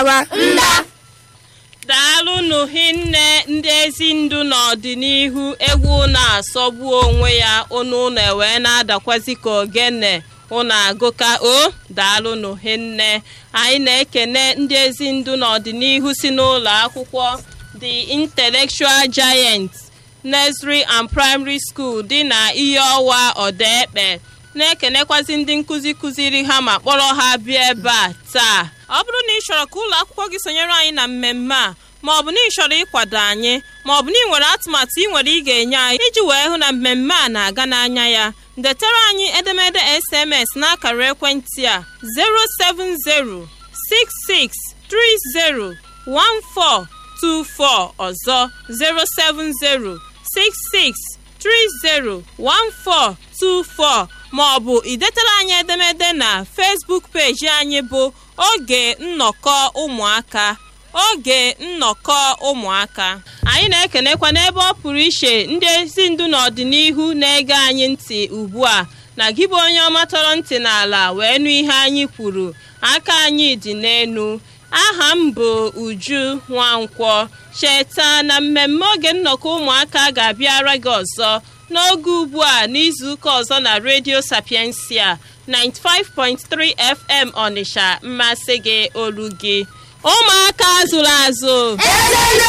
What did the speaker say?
daalụnụ hinne ndị ezi ndụ n'ọdịnihu egwu na-asọgbu onwe ya ụnụ ụlọ wee na-adakwazi ka ogene ụnụ agụka o daalụnụ hinne anyị na-ekene ndị ezi ndụ n'ọdịnihu si n'ụlọ akwụkwọ the intellectual giant nursery and primary school dị na ihe ọwa ọdaekpe na-ekenekwazi ndị nkụzi kụziri ha ma kpọrọ ha bịa ebe a taa ọ bụrụ na ị chọrọ ka ụlọ akwụkwọ gị sonyere anyị na mmemme a ma ọ bụ na ị chọrọ ịkwado anyị ma ọ bụ na ị nwere atụmatụ ị nwere ị ga-enye anyị iji wee hụ na mmemme a na-aga n'anya ya detara anyị edemede sms n'akara ekwentị a 07066301424 ọzọ 07066301424 ma ọ bụ idetara anyị edemede na Facebook peji anyị bụ oge nnọkọ ụmụaka oge nnọkọ ụmụaka anyị na-ekenekwa n'ebe ọ pụrụ iche ndị ezi ndu n'ọdịnihu na-ege anyị ntị ugbu a na gị bụ onye ọma tọrọ ntị n'ala wee nụ ihe anyị kwuru aka anyị dị n'enu aha m bụ uju nwankwọ cheta na mmemme oge nnọkọ ụmụaka ga-abịara gị ọzọ n'oge ugbu a n'izuụka ọzọ na redio sapiensia 95.3 fm ọnịsha mmasị gị olu gị ụmụaka zụrụ azụ Eze